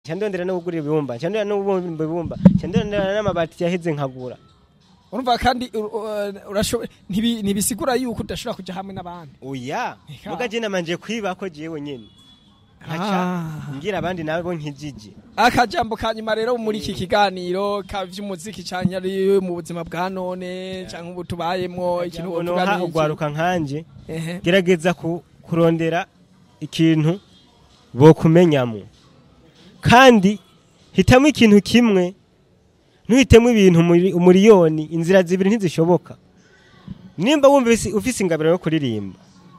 cyandondera no kugura ibibumba cyandondera no kubumba ibibumba cyandondera n'amabati yaheze nkagura urumva kandi ur- ur- urashoboye ntibi- ntibisigura yuko udashobora kuja hamwe n'abandi oya Eka. muga je namanje kwiba ko jewe nyene nkaca Ah. ngira abandi nabo nkijije akajambo ka nyuma rero muri iki kiganiro ka vy'umuziki canke ari mu buzima bwa none canke ubu tubayemwo ikintu wovuga noha ni iki? ugwaruka nkanje Ehe. gerageza ku- kurondera ikintu bokumenyamo kandi hitamo ikintu kimwe ntuhitemo ibintu muri- umuriyoni inzira zibiri ntizishoboka nimba wumva ufise- ufise ingabiro yo kuririmba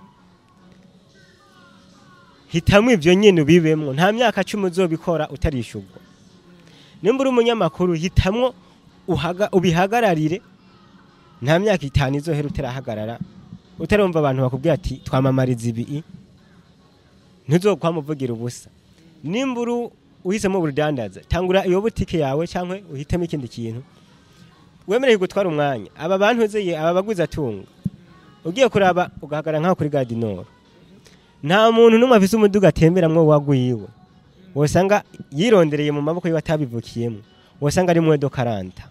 hitamo ibyo nyine ubibemwo nta myaka cumi uzobikora utarishurwa nimba uri umunyamakuru hitamwo uhaga- ubihagararire nta myaka itanu izohera utarahagarara utarumva abantu bakubwira ati twamamariza ibi ntuzokwamuvugira ubusa nimba uri uhisemo ubudandaza tangura iyo butike yawe cyangwa uhitemo ikindi kintu wemereye gutwara umwanya aba bantu uzeye aba baguzi atunga ugiye kuraba ugahagarara nk'aho kuri gadinoro nta muntu n'umwe afise umuduga atemberamwo wagwiwe wosanga yirondereye mu maboko yiwe atabivukiyemo wosanga ari mwedo karanta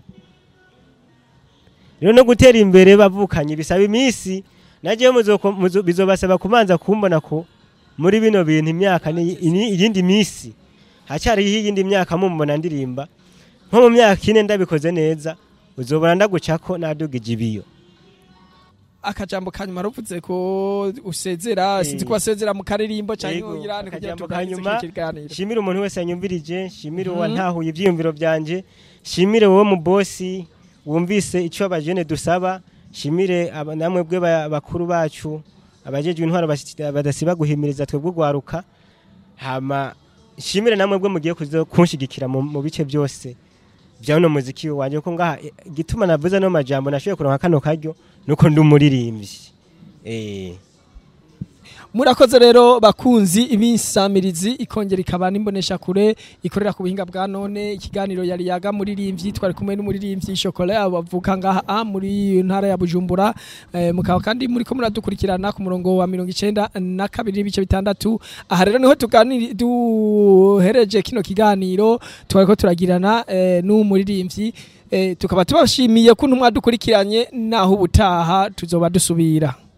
rero no gutera imbere bavukanye bisaba iminsi najewe muzoko- muzo- bizobasaba kubanza kumbona ko muri bino bintu imyaka ni ini- iyindi minsi hacyariho iyindi myaka mumbona ndirimba nko mu myaka ine ndabikoze neza uzobona ndagucako nadugije ibiyo akajambo ka nyuma ruvuze ko usezera Eh. sinzi ko wasezera mu karirimbo canke Yego, uyirane kugira akajambo tuganirize ka nyuma, kino kiganiro shimire umuntu wese yanyumvirije shimire Mhm. uwantahuye ivyiyumviro vyanje shimire wowe mu bosi wumvise ico abajene dusaba shimire aba- namwe bwe ba- bakuru bacu abajejwe intwaro basi- badasiba guhimiriza twebwe ugwaruka hama shimire namwe bwe mugiye kuzo kunshigikira mu mu bice byose vya uno muziki wanje ko ngaha eh, igituma navuze no majambo nashoboye kuronka kano karyo nuko ndi umuririmbyi eh murakoze rero bakunzi ibisamirizi ikongera ikaba n'imbonesha kure ikorera ku buhinga bwa none ikiganiro yari yaga muririmbyi twari kumwe n'umuririmbyi shokora bavuka ngaha a muri ntara ya bujumbura eh, mukaba kandi muri ko muradukurikirana ku murongo wa mirongo icenda na kabiri n'ibice bitandatu aha rero niho tuganiri duhereje kino kiganiro twariko turagirana eh, n'umuririmbyi eh, tukaba tubashimiye kuntu mwadukurikiranye naho ubutaha tuzoba dusubira